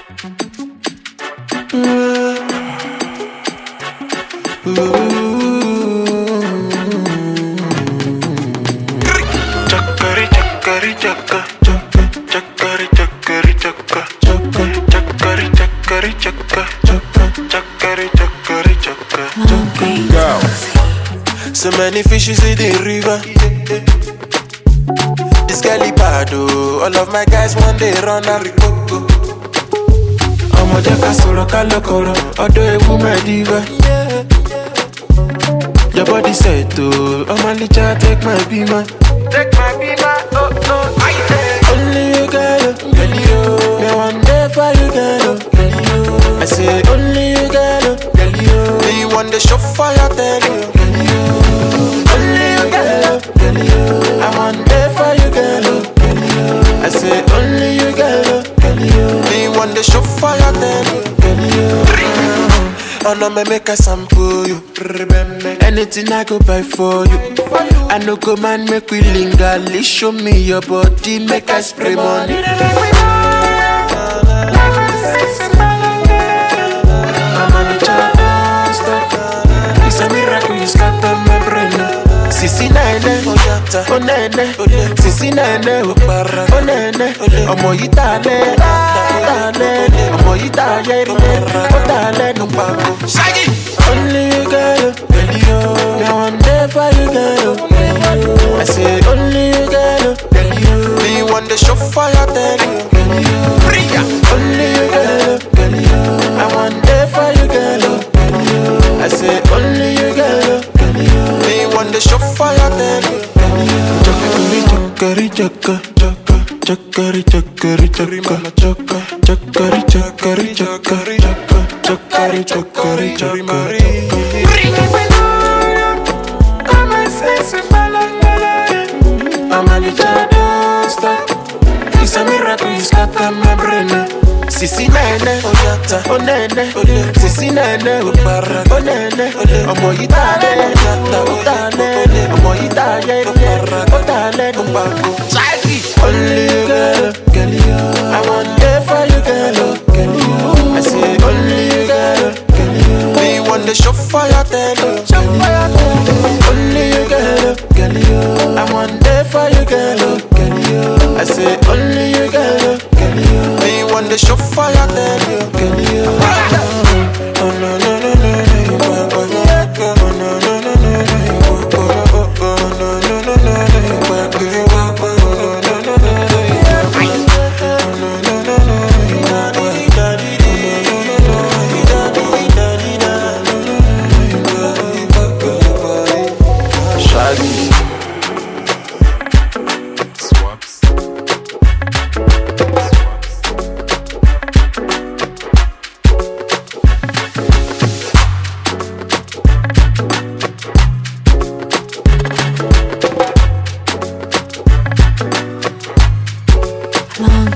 Chakari chakari chaka chaka chakari chakari chaka chaka chakari chakari chaka chaka chakari chakari chaka Girl. So many fishes in the river. This girl bad oh. All of my guys one day run a ricoco. ọmọ jẹ́ ká sọ̀rọ̀ ká lọ́kọ̀rọ̀ ọ̀dọ̀ ewu mẹ́ẹ̀dígbà. Your body set o, ọmọ alíjà take my bima. Take my bima, oh oh, ayi tẹ̀. Only you girl, oh, girl you. Me one day for you girl, oh, girl you. I say only you girl, oh, girl you. Me want the show fire tell you. Girl you. Only you girl, oh, girl you. I one day for you girl, oh, girl you. I say only you girl, oh, girl you. Me want the show fire tell you. Girl you. Oh no me make a sample you. Anything I go buy for you. I no go man make we linger. Please show me your body, make I spray money. I'm on the chart, stop. It's a miracle you scatter my brain. Sisi nene, oh nene, sisi nene, oh para, oh nene, ọmọ yìí tà lẹ́, tà lẹ́, ọmọ yìí tà yẹ́ rí, ó tà lẹ́nu pàgọ́. Only you girl, girl you. Me one day for you girl, girl you. I say only you girl, girl you. Me want the show fire tell you. Girl you. Only you girl, girl you. I one day for you girl, girl you. I say only you girl, girl you. Me want the show fire tell you. Chakari chaka chaka chakari chakari chaka chaka chakari chakari chakari chaka chakari chakari chakari I'm a little stop. It's a miracle you scatter my brain. Sisi nene, oh nene, sisi nene, oh para, oh nene, ọmọ yìí tà lẹ́, ó tà lẹ́, ọmọ yìí tà yẹ́, ó tà lẹ́nu pàgọ́. Only you girl, girl you. I want there for you girl, oh, girl you. I say only you girl, girl you. Me want the show fire tell you. Only you girl, girl you. I want there for you girl, oh, girl you. I say only you girl, girl you. Me want the show fire tell you. Girl you. Oh no no no no no you back oh no no no no no no you back oh oh no no no no no you back you back oh no no no no no you back oh no no no no you back oh no no no no you back oh no no no you back you back Shaggy. Swaps. Long